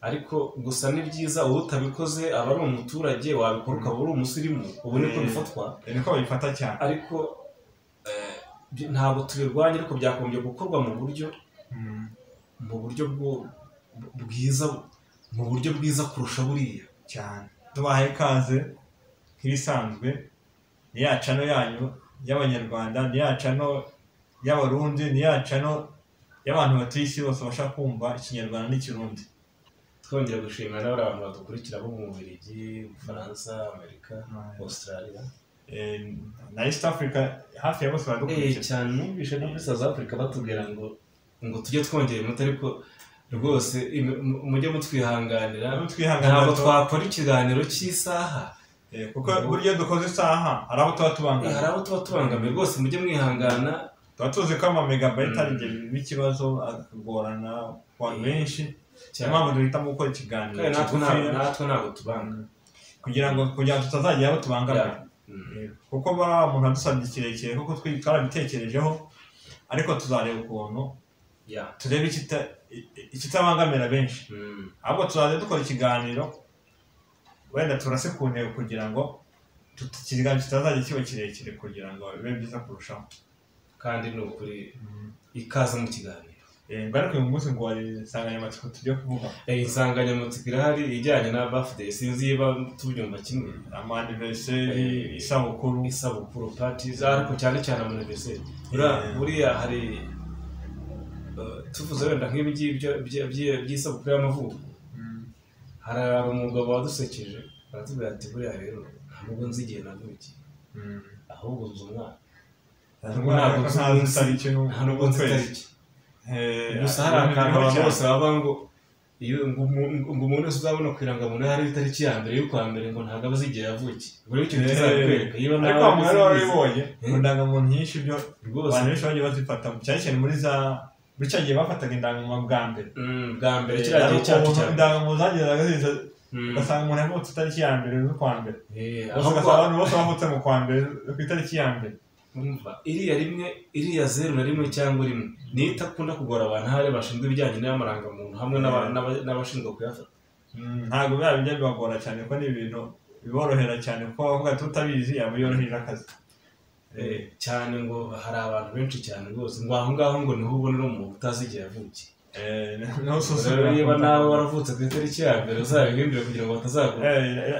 ariko gusa ni byiza uwo utabikoze aba ari umuturage wabikora ukaba uri umusirimu ubu niko Eh. bifatwa ni ko babifata cyane ariko eh, bi- ntabwo tubirwanya ariko byagombye gukorwa mu buryo Mm. mu buryo bwo- bwiza mu buryo bwiza kurusha buriya cyane tubahaye ikaze nk'ibisanzwe ni ya cano yanyu y'abanyarwanda ni ya cano y'abarundi ni ya cano y'abantu batuye isi bose bashaka kumva ikinyarwanda n'ikirundi twongera gushimira n'abari abantu badukurikira bo mu bubiligi ubufaransa amerika australia Eh, na east africa hafi ya bose Eh, baradukurikira cyane numvise no muri South Africa batubwira ngo ngo tujye twongera umuti ariko rwose im- mu- mujye mutwihanganira Ntabwo twihangana ntabwo gato. twakora ikiganiro cy'isaha Eh, kuko burya dukoze isaha hari aho tuba Eh, tubangana hari abo tuba tubangamiye rwose mujye mwihangana tuba tuzi ko ama megabayiti Mm. ari ibyo bibazo akagorana ku bantu Eh, benshi niyo cyane mpamvu duhitamo gukora ikiganiro kandi natwe ntabwo kigufiya. natwe ntabwo tubanga kugira ngo kugira ngo tutazagera aho tubangamira Mm. kuko buriya umuntu adusabye kirekire kuko twi- twarabitekerejeho ariko tuzareba ukuntu Yeah. turebe ikita- i- ikitabangamira benshi Mm. ahubwo tuzajya dukora ikiganiro wenda turase ku ntego kugira ngo tut- ikiganiro kitazajya kiba kirekire kugira ngo bibe byiza kurushaho kandi ni ukuri ikaze mu kiganiro Eh, ngo ariko uyu munsi ngo hari insanganyamatsiko tugiye kuvuga Eh, insanganyamatsiko irahari ijyanye na birthday sinzi niba tubyumva kimwe amaniveseri Eh, isabukuru isabukuru parties ariko cyane cyane amuniveriseri buriya Yeah. buriya hari eh, tuvuze wenda nk'ibi ngibyo bya- bya- by'isabukuru y'amavuko Mm. hari umugabo wadusekeje aratubwira ati buriya rero ntabwo nzi igihe navukiye Mm. ahubwo nzi umwaka Ntabwo ntazi itariki nta nubwo nzi n'ukwezi. itariki Eh, gusa hari akantu biriho abantu cyane. bose baba ngo iyo ngo umu- ngo umuntu wese uzabona ku irangamuntu hari itariki ya mbere y'ukwa mbere ngo ntabwo abazi igihe yavukiye ubwo rero icyo Eh, kizabikwereka niba ariko nawe abantu ubizi, barabibonye Eh. mu ndangamuntu nyinshi byo rwose abantu benshi bagiye bazifata cyane cyane muri za muri cya gihe bafataga indangamuntu bwa mbere Mm, bwa mbere kiriya gihe cyacu cyane indangamuntu zagendaga ziza Mm. ugasanga umuntu yavutse itariki ya mbere z'ukwa mbere Eh, Gusa aho ugasanga kwa- abantu bose bavutse mu kwa mbere ku itariki ya mbere umva, iriya rimwe iriya zeru na rimwe cyangwa rimwe niyo itakunda kugora abantu ahari bashinzwe ibijyanye n'amarangamuntu hamwe n'aba- Mm. n'aba- n'abashinzwe kuyafata Mm, ntabwo biba bijya bibagora cyane ko ni ibintu biborohera cyane kuko bavuga ati utabizi yaba yoroheje akazi Eh, Eh, cyane ngo hari abantu benshi cyane rwose ngo aho ngaho ngo niho ubonera umuntu utazi igihe yavukiye eh, niho rero usuzumira niba nawe waravutse ku itariki ya mbere uzabihindure kugira ngo batazagura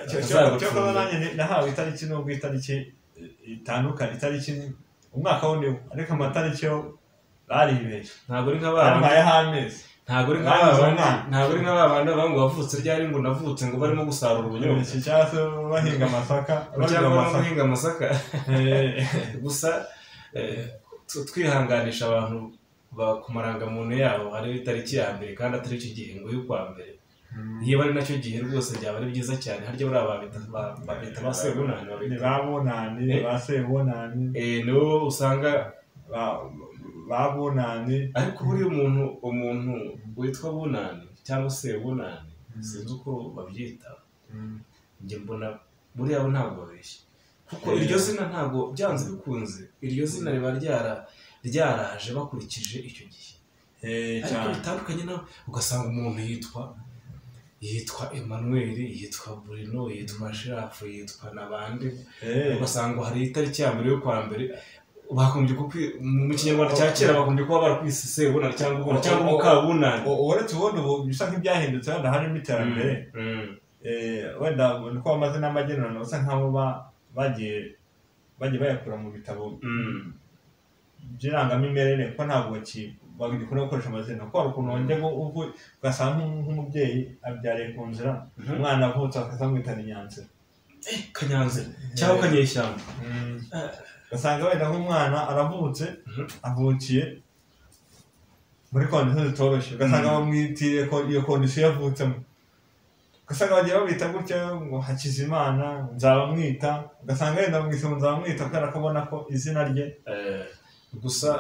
cyakora nanjye ni- nahawe itariki nubwo itariki itandukanye itariki ni- umwaka wo niwo ariko amatariki yo baribeshye ntabwo ari nka ba bandi- bamuhayeho amezi ntago ari nka ba Bagize bandi umwana. ntago ari nka ba bandi bavuga ngo wavutse ryari ngo navutse ngo barimo gusarura ubunyobwa iki cyangwa se bahinga amasaka bahinga cyangwa barimo amasaka guhinga amasaka Eh, gusa eh, tu- twihanganisha abantu ba- ku marangamuntu yabo hariho itariki ya mbere kandi atari icyo gihe ngo y'ukwa mbere mm, niba ari nacyo gihe rwose byaba ari byiza cyane harya buriya babita ba- babita ba sebunani ni babita ba bunani Eh. ba sebunani Eh, nibo usanga ba- ba bunani ariko buriya umuntu umuntu witwa bunani cyangwa sebunani sinzi uko babyita Mm, njye mbona buriya bo ntabwo babeshya kuko Eh. iryo zina ntabwo byanze bikunze iryo zina riba ryara ryaraje bakurikije icyo gihe eh, ariko cyane bitandukanye nawe ugasanga umuntu yitwa yitwa Emmanuel yitwa Bruno yitwa Shirafu yitwa na bande Eh, ugasanga hari itariki ya mbere yo kwa mbere bakombye kuko mu kinyarwanda cya kera bakombye kuba barakwise sebunani cyangwa ubunani cyangwa umukabunani u- uretse ubundi ubu bisa nk'ibyahindutse wenda harimo iterambere Mm, Eh, wenda uko bamaze n'amagenurano basa nk'abo ba- bagiye bagiye bayakura mu bitabo mm, by'irangamimerere ko ntabwo ki- bagikunda gukoresha amazina kuko hari ukuntu wongera uvu- ugasanga nk'u- nk'umubyeyi abyariye ku nzira Mhm. umwana avutse bakamwitana inyanzira Eh, kanyanzira cyangwa kanyeshyamba ugasanga wenda nk'umwana aravutse Mhm. avukiye muri kondisiyo zitoroshye ugasanga Mhm. bamwitiriye ko- iyo kondisiyo yavutsemo ugasanga bagiye babita gutya ngo hakizimana nzabamwita ugasanga wenda bamwise ngo nzabamwita kubera ko abona ko izina rye Eh, gusa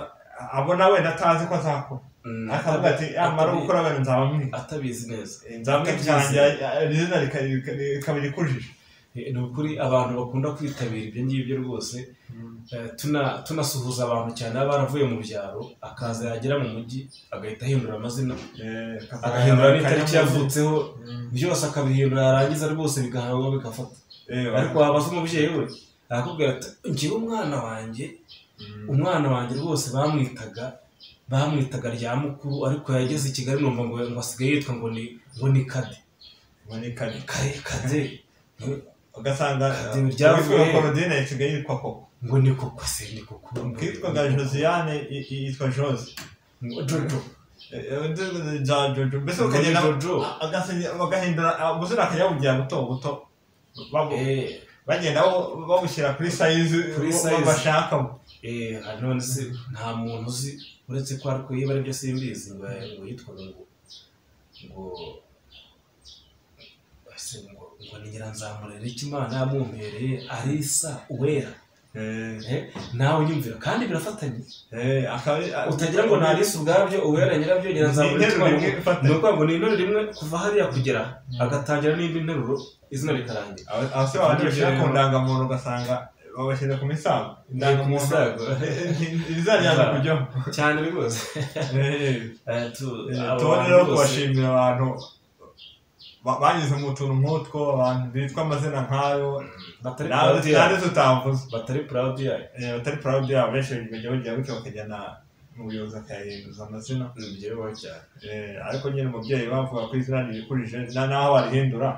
abona wenda atazi ko azakora mm, akavuga ati amara gukora wenda nzabamwita atabizi neza Eh, nzabamwita Atabyizeye. cyane izina rika- rika- rikaba irikujije Eh, ni ukuri abantu bakunda kwitabira ibyo ngibyo rwose eh, tuna- tunasuhuza abantu cyane baba baravuye mu byaro akaza yagera mu mujyi agahita ahindura amazina agahindura n'itariki yavutseho byose akabihindura yarangiza rwose bigahanwa bigafata ariko waba uzi umubyeyi we arakubwira ati ngewe umwana wanjye umwana wanjye rwose bamwitaga bamwitaga rya mukuru ariko yageze i kigali numva ngo ngo asigaye yitwa ngo ni ngo ni kade ubonekane kade kade ugasanga Idini ryavuye- uwitwa korodine isigaye yitwa koko ngo ni koko se ni koko ukitwaga josiane i- i- yitwa jose Ngo jojo Eh, eh, undi- ja jojo mbese ukagenda Ngo ni jojo agasinya- bagahindura amazina akajya bamubwira buto buto babu- Eh, bagenda bo- babushyira kuri sayizi Kuri bo- size. bashakamo eh, none se nta muntu uzi uretse ko ariko yiba aribyo simbizi ngo ngo yitwaga ngo ngo ese ngo ngo ni nyiranzamurera icyo imana yamumpereye arisa uwera Eh, nawe unyumvira kandi birafatanye Eh, akaba ari- utagira ngo ntarisi ubwabyo uwera nyirabyo Ni interuro nyiranzamurira imwe ifatanye. ni ukuvuga ngo ni interuro imwe kuva hariya kugera agatangira n'indi nteruro izina rikarangira Aba- abasore babanje bashyira ku ndangamuntu ugasanga babashyira ku misago Ku misago. ibizajyana kujyaho cyane rwose Eh, Eh, tu- eh, abo tubone bantu rero rwose- kubashimira abantu ba- banyuze mu tuntu nk'utwo abantu bitwa amazina nk'ayo batari nawe proud kandi yayo tutamvuze batari proud yayo Eh, batari proud yabo benshi bajya bagira gutya bakajyana mu buyobozi bakayahinduza amazina ni byemewe cyane Eh, ariko nyine umubyeyi bavuga ko izina ririkuririje na naho warihindura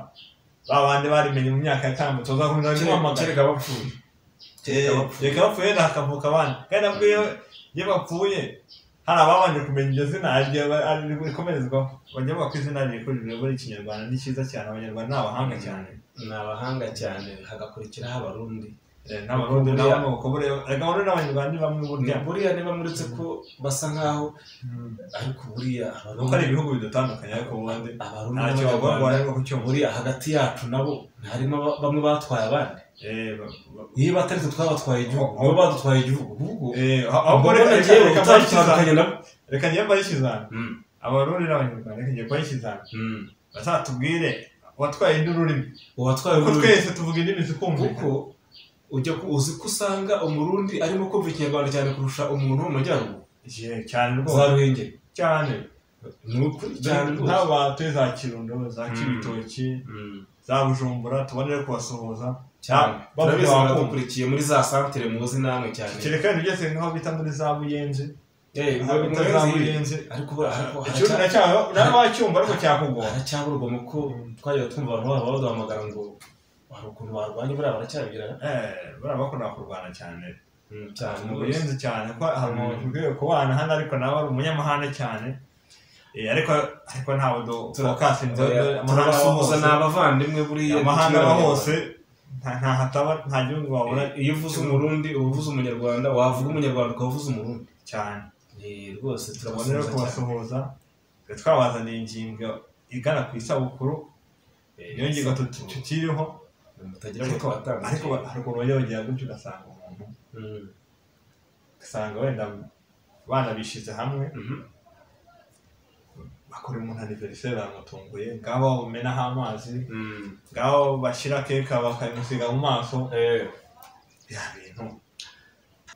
ba bandi barimenye mu myaka yatambutse uzakomeza kumuhamagara kereka bapfuye kereka bapfuye reka bapfuye wenda hakavuka abandi kandi nabwo iyo iyo bapfuye hari ababanje kumenya iryo zina hari igihe ba- hari rikomerezwaho bajya bavuga ko izina ririkurije buri ikinyarwanda ni cyiza cyane abanyarwanda ni abahanga cyane ni abahanga cyane hagakurikiraho abarundi Eh, n'abarundi nabo ni uko buriya ariko abarundi n'abanyarwanda ni bamwe burya buriya niba muretse ko basa nkaho ariko buriya nuko ari ibihugu bidutandukanye ariko ubundi abarundi ntacyo bagomba n'abanyarwanda bareba ku cyuma buriya hagati yacu nabo harimo aba- bamwe batwaye abandi Eh, ba- ba- iyo batari twe twabatwaye igihugu Oh, oh. bo badutwaye igihugu ahubwo Eh, ubwo ahubwo rero reka nagiye reka reka bayishyizane utandukanye nabo reka njye bayishyizane Mm, abarundi n'abanyarwanda reka njye bayishyizane mm. bazatubwire watwaye indi ururimi uwatwaye kuko ururimi twese tuvuga indimi zikumvikana kuko ujya ku- uzi ko usanga umurundi arimo kumva ikinyarwanda cyane kurusha umuntu wo mu majyaruguru Je, za cyane rwose ruhengeri cyane ni ukuri cyane rwose nk'aba tuye za kirundo za Mm. kibitoki Mm, za bujumbura tubonere kubasuhuza cyane Ah, bavuga turabizi bakumva. baradukurikiye muri za santire muzi namwe cyane kereka ibintu byose nk'aho bita muri za buyenzi Eh, mu- mu- bita za buyenzi ariko buriya- ariko icyumba haracya- nacyo nawe wacyumva ariko cyakugora haracyabura urugomo ko twajyaga twumva abantu baba baduhamagara ngo hari ukuntu barwanya buriya baracyabigirana Eh, buriya bakunda kurwana cyane Mm, cyane mu rwose. buyenzi cyane ko hari Mm. umuntu ugiye kubana hano ariko nawe ari umunyamahane cyane Eh, ariko ariko ntawe do Tura- fokasinze amahanga aba turabasuhuza hose ni abavandimwe buriya amahanga aba hose nta- nta hataba nta gihugu wabura Eh, iyo uvuze umurundi uba uvuze umunyarwanda wavuga umunyarwanda ukaba uvuze umurundi cyane Eh, rwose tubone rero turabasuhuza cyane kubasuhuza twe twabazaniye ingingo igana ku isabukuru iyo ngingo tut- tukiriho mutagira ngo ariko twatangiye haruguru yongera gutyo ugasanga umuntu Mm, ugasanga wenda banabishyize hamwe mhm. bakora umuntu aniveriseri baramutunguye ngabo bamenaho amazi Mm, ngabo bashyira keke bakayimusiga mu maso eh, bya bintu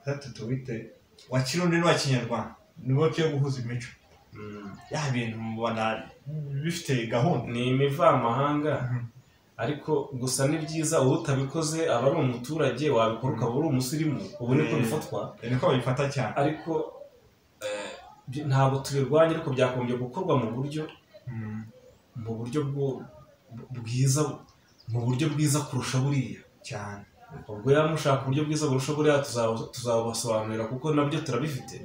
tatu tuwite wa kirundi n'uwa kinyarwanda nibo tuyo guhuza imico mm. bya bintu mubona bifite gahunda ni imivamahanga Mhm. ariko gusa ni byiza uwo utabikoze aba ari umuturage wabikora ukaba uri umusirimu ubu niko Eh. bifatwa ni ko babifata cyane ariko eh, byo- ntabwo tubirwanya ariko byagombye gukorwa mu buryo Mm. mu buryo bwo- bwiza mu buryo bwiza kurusha buriya cyane ubwo yaba mushaka uburyo bwiza burusha buriya tuzaba- tuzabubasobanurira kuko nabyo turabifite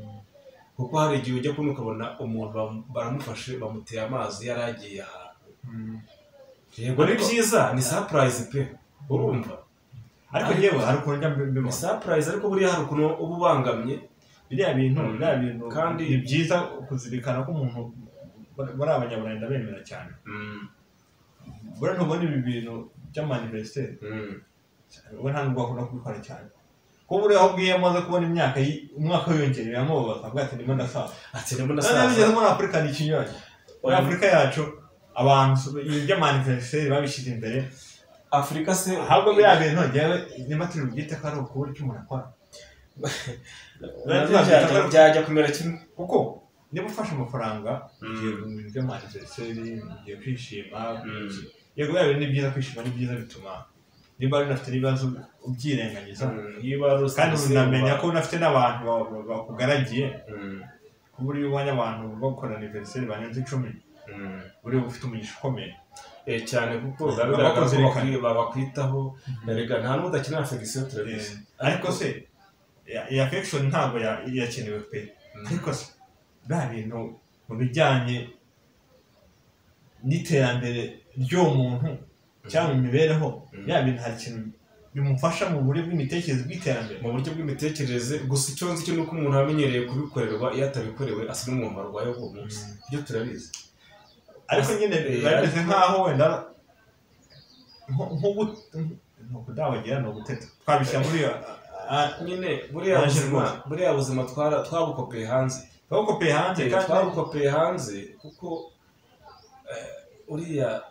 kuko hari igihe ujya kubona ukabona umuntu bam- baramufashe bamuteye amazi yari agiye ahantu yego ni byiza ni sapurayizi pe urumva ariko Ariko- yewe hari ukuntu njya mbi- ni mbibona sapurayizi ariko buriya hari ukuntu uba ubangamye biriya bintu Mm. biriya bintu Kandi- ni byiza kuzirikana ko umuntu bari- bari abanyaburayi ndabemera cyane buriya ntubona ibi bintu by'amanivesiteri we nta nubwo wakunda kubikora cyane ko buriya aho bwiye amaze kubona imyaka yi- umwaka wiyongereye amubaza avuga ati ndimo ndasaza ati ndimo noneho bigeze ndasaza muri afurika ni ikinyuranye muri Oya. afurika yacu abantu iby'amanivesiteri babishyize imbere afurika se ahubwo biriya bintu ngewe niba turi bubyite ko ari ukubura icyo umuntu akora nabyo byajya- byajya kumera kimwe kuko niba ufashe amafaranga Mm. ugiye mu bintu by'amanizeseri ugiye kwishima Mm. yego yaba ni byiza kwishima ni byiza bituma niba unafite n'ibibazo ubyirengagiza niba ari kandi usize unamenya uba- ko unafite n'abantu ba- ba- bakugaragiye Mm, ku buryo ubonye abantu bakora aniveriseri barenze icumi mm. buri ufite umugisha ukomeye Eh, cyane kuko biba Baba bigaragara ko kuzirikana. bakwi- babakwitaho erega nta n'udakenera fegisiyo turabizi ariko se ya- iyi afekishoni ntabwo ya- yakenewe pe ariko se bya bintu mu bijyanye n'iterambere ry'uwo muntu cyangwa mu mibereho Mm. bya bintu hari ikintu bimufasha mu buryo bw'imitekerereze bw'iterambere mu buryo bw'imitekerereze gusa icyo nzi cyo ni uko umuntu amenyereye kubikorerwa iyo atabikorewe asa n'umuntu warwaye uwo munsi Mm. ibyo turabizi ariko nyine Eh, biba bimeze ariko- nk'aho wenda nko- nko gut- ni ukudabagira ni uguteta twabishyira muri iyo a- nyine buriya Naje buzima rwose. buriya buzima twara- twabukopeye hanze twabukopeye hanze Eh, kandi twabukopeye hanze kuko eh, uriya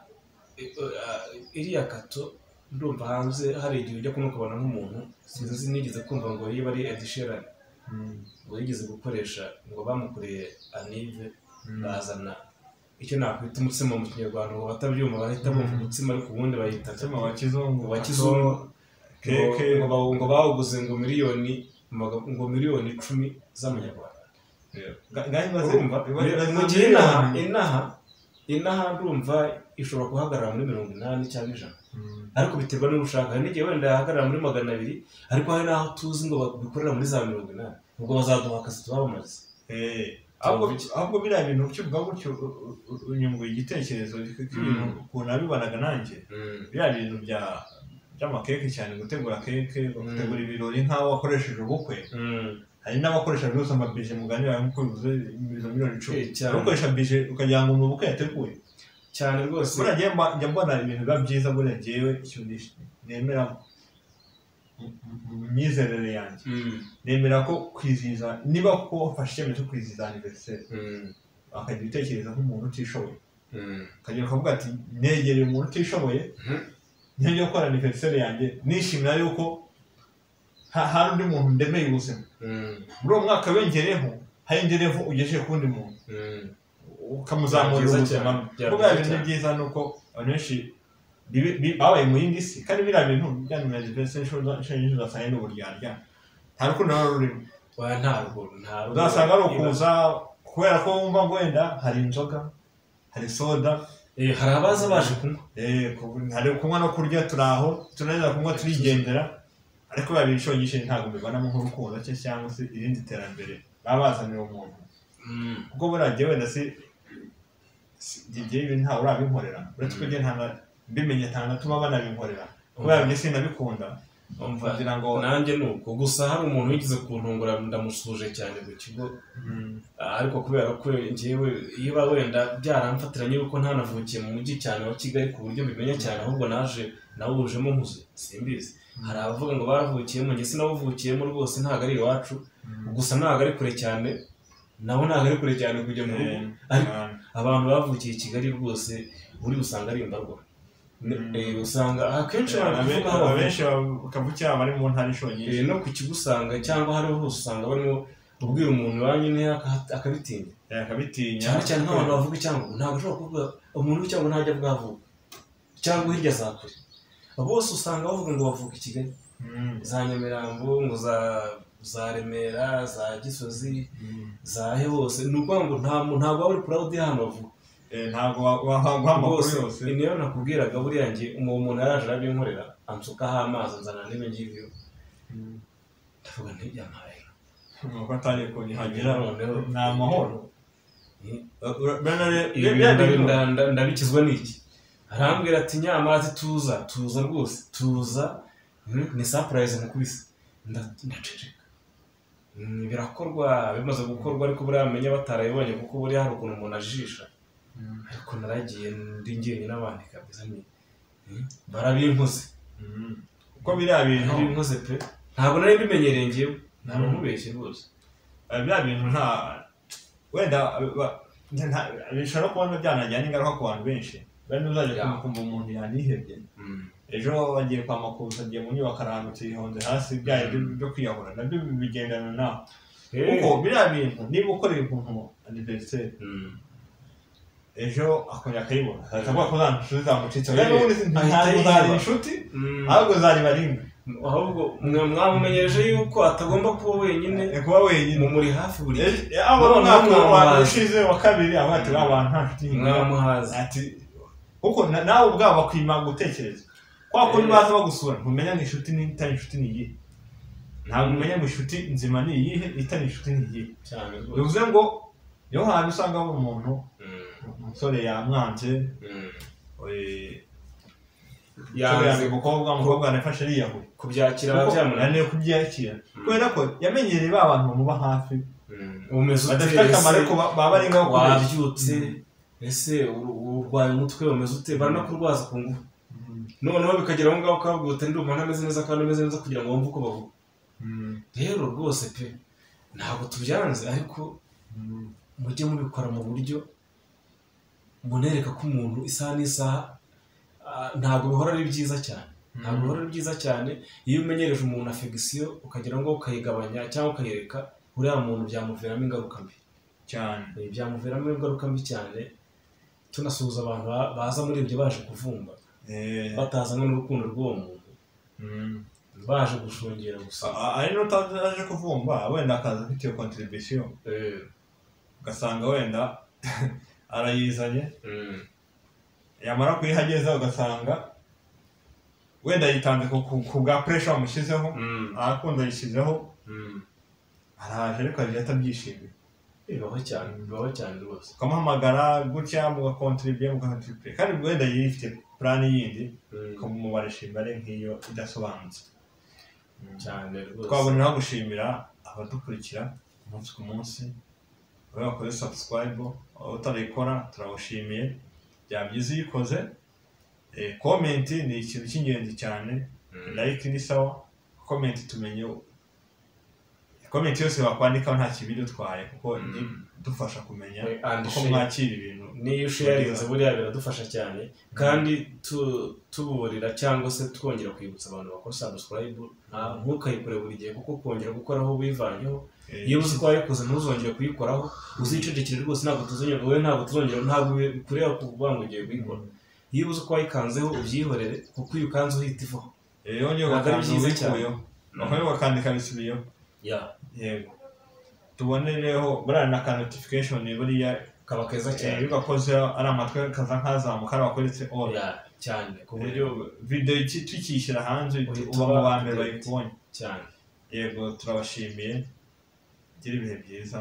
eh, eh, iriya kato ndumva hanze hari igihe ujya kumukabona nk'umuntu sinzi nigeze kumva ngo yiba ari edishirani Mm. ngo yigeze gukoresha ngo bamukoreye anive Mm. bazana icyo nakwita umutsima mu kinyarwanda ngo batabyumva bahita bumva Mm. umutsima ariko ubundi bayita umutima wa kizungu wa kizungu. keke ngo bawu- ngo bawuguze ngo miliyoni maga- ngo miliyoni icumi z'amanyarwanda ngaho imaze urumva iba- iba- mu gihe inaha inaha inaha ndumva ishobora guhagarara muri mirongo inani cyangwa ijana Mm. ariko biterwa n'uwo ushaka hari n'igihe wenda yahagarara muri magana abiri ariko hari n'aho tuzi ngo babikorera muri za mirongo inani ubwo bazaduha akazi tubabamaze Eh, ahubwo ahubwo biriya bintu ukivuga gutyo u- u- u- unyunguye igitekerezo cy'ibintu ukuntu nabibanaga nanjye biriya bintu bya by'amakeke cyane gutegura keke gutegura ibirori nk'aho wakoresheje ubukwe hari n'abakoresha rwose amabije mugani bawe nk'uko bivuze ibizo miliyoni icumi Eh, cyane. ukoresha bije ukagira ngo ni ubukwe yateguye cyane rwose buriya njye mba- njya mbona ibintu biba byiza buriya njyewe ikintu nish- nemera mu- mu- mu myizerere yanjye Mm, nemera ko kwizihiza niba ko wafashe icyemezo cyo kwizihiza aniveriseri mm, akajya utekereza nk'umuntu utishoboye mm. ukajya ukavuga ati negereye umuntu utishoboye Mhm. njye gukora aniveriseri yanjye nishimira yuko ha- hari undi muntu ndemeye ubuzima Mm, muri uwo mwaka wiyongereyeho hayongereyeho ugejeje ku wundi muntu mm, ukamuzamurira Byiza ubuzima cyane, bwe bya- byiza buriya bintu cyane. byiza ni uko abantu benshi bibi- bi- babaye mu yindi si kandi biriya bintu byanyuma aniveriseri inshuro ugasanga ni uburyarya nta rukundo ruba rurimo oya, ntabwo ntabwo uzasanga ari ukuza kubera ko wumva ngo wenda hari inzoga hari soda Eh, hari abaza baje kunywa Eh, ku- hari kunywa no kurya turi aho tunanira kunywa turigendera ariko biba bishongishe ntabwo mbibonamo nk'urukundo cye cyangwa se irindi terambere baba bazanira umuntu Mm, kuko buriya njyewe wenda si igihe ibi ntawe urabinkorera uretse ko njye nta na- mbimenye nta natuma banabinkorera kubera njye sinabikunda umva kugira ngo nanjye ni uko gusa hari umuntu wigeze kuntungura ndamusuhuje cyane ku kigo Mm, Ah, ariko kubera ko njyewe niba wenda byaramfatiranye yuko ntanavukiye mu mujyi cyane wa kigali ku buryo mbimenya cyane ahubwo naje nawujemo nkuze simbizi hari abavuga ngo baravukiyemo njye sinawuvukiyemo rwose ntabwo ari iwacu mm, gusa ntabwo ari kure cyane nawe ntabwo ari kure cyane kujya mu rugo eh, ariko ah, abantu bavukiye i kigali rwose uri usanga ari imbarwa Ne- Mm. eh, usanga akenshi eh, abantu abe- bavuga aho bavukiye. abenshi bakavukira bari mu ntara ishongishe Eh, no ku kigo usanga cyangwa aho ariho hose usanga barimo ubwira umuntu iwanyu nteya akabitinya eh, akabitinya cyane cyane nk'abantu bavuga icyangugu ntabwo ushobora kuvuga umuntu w'icyangugu ntajya bwavuga cyangwa hirya za kure bose usanga bavuga ngo bavuga i kigali Mm, za nyamirambo ngo za za remera za gisozi mm. za he hose ni ukuvuga ngo nta muntu ntabwo waba uri purawudi y'ahantu bavuga Eh, ntabwo wa- wa- waha amakuru rwose yose ni nayo nakubwiraga buriya nge uwo muntu yaraje arabinkorera ansukaho amazi anzana n'ibyo ngibyo ndavuga ntibyamaye nuko atari ko nihagera Noneho. ni amahoro Ibi ndabi- nda- nda- ndabikizwa n'iki arambwira ati nyamazi tuza tuza rwose tuza Mm, ni sapurayizi mukubise Nda- ndaceceka Mm, birakorwa bimaze gukorwa ariko buriya bamenya batarabibonye kuko buriya hari ukuntu umuntu ajijisha ariko naragiye ndi njyenyine abandi kabisa ni Mm, barabinkoze kuko biriya bintu barabinkoze pe ntabwo nari mbimenyereye ngewe ntabwo nkubeshye rwose eh, biriya bintu nta wenda eh, ba- nta- bishobora no kubona byanajyana ingaruka ku bantu benshi wenda uzajya Ya. kumva- kumva umuntu yanihebye ejo bagiye kwa makuza agiye mu nyubako arahanutse yihonze hasi bya byo byo kwiyahura nabyo bigendana nawe kuko biriya bintu niba ukoreye umuntu aniveriseri Mm. ejo akongera akayibona atavuga ko nta nshuti zamucitse Eh, kandi ubundi ahita ntabwo zari yiba. inshuti Mm. ahubwo zariba rimwe ahubwo mwe mwamumenyereje yuko atagomba kuba wenyine ni kuba wenyine mumuri hafi buri gihe Eh, abo mu None mwaka wa mwamuhaze. ushize wa kabiri aba ati "Ba bantu nta nshuti ngira." mwamuhazi ati kuko na- nawe ubwabo bakwima gutekereza kwa kundi Eh. baza bagusura ntumenya ngo inshuti n'itari inshuti ni iyihe ntabwo umenya ngo inshuti nzima ni iyihe itari inshuti ni iyihe cyane rwose bivuze ngo niho hantu usanga hari umuntu Mm. umusore yamwanze Mm. eh, umusore yanze yanze umukobwa umukobwa arafashe ariyahuye kubyakira kuko ababyamunaniye ananiwe kubyakira Mm. kubera ko yamenyereye ba bantu bamuba hafi umeze badafite ute akamaro ese ariko ba- baba ari ngaho kubeshya. wabyutse ese ur- urwaye umutwe umeze ute baranakurwaza ku ngufu Mm. noneho bikagera aho ngaho ukavuga uti ndumva ntameze neza kandi ameze neza kugira ngo wumve uko bavuga Mm. rero rwose pe ntabwo tubyanze ariko Mm. mujye mubikora mu buryo munereka ko umuntu isaha n'isaha ah, ntabwo bihora ari byiza cyane ntabwo bihora ari byiza cyane iyo umenyereje umuntu afegisiyo ukagira ngo ukayigabanya cyangwa ukayereka uriya muntu byamuviramo ingaruka mbi cyane Ibi byamuviramo ingaruka mbi cyane tunasuhuza abantu ba- baza muri ibyo baje kuvumba Eh, batazanye n'urukundo rw'uwo muntu mm. baje gushungera gusa A- ari n'utazi aje kuvumba wenda akaza afite iyo kontribusiyo Eh, ugasanga wenda arayizanye mm, yamara kuyihageza ugasanga wenda yitanze ku- ku- ku bwa puresha bamushyizeho mm, arakunda yishyizeho mm. araje ariko aje atabyishimiye bibaho cyane bibaho cyane rwose ukamuhamagara gutya mugakontribuye mugakontribuye kandi wenda yari ifite purani yindi Mm, ukamumara ishimire nk'iyo idasobanutse Mm. cyane rwose twaboneraho gushimira abadukurikira umunsi ku munsi bari bakoze subscribe utarayikora turawushimiye byaba byiza uyikoze Eh, comment ni ikintu cy'ingenzi cyane Mm. like ni sawa comment tumenye comment yose wakwandikaho nta kibi idutwaye kuko Mm. idufasha kumenya Eh, and uko share. mwakira ibintu n'iyo usharinze buriya biradufasha cyane kandi tu- tuburira cyangwa se twongera kwibutsa abantu bakora sabusikarayibu ntukayikore buri gihe kuko kongera gukoraho wivanyeho Eh, iyo uzi ko wayikoze ntuzongere kuyikoraho uzicecekere rwose ntabwo tuzongera wowe ntabwo tuzongera ntabwo kureba kuvuga ngo ugiye kuyikora iyo uzi ko wayikanzeho ubyihorere kuko iyo ukanze uhita ivaho Eh, Ntabwo ari yongeye ugakanda byiza cyane. ubikuyeho bakaba bakandika bisubiyeho yego tubonereho buriya na ka notification buriya kaba keza eh, iyo cyane ugakoze ari amatwi kaza nkazamuka ari wakoretse all Ya, cyane ku buryo uburyo video iki- tukiyishyira hanze Uhita uba mu ba uba mbere updated. bayikubonye cyane yego turabashimiye gira ibihe byiza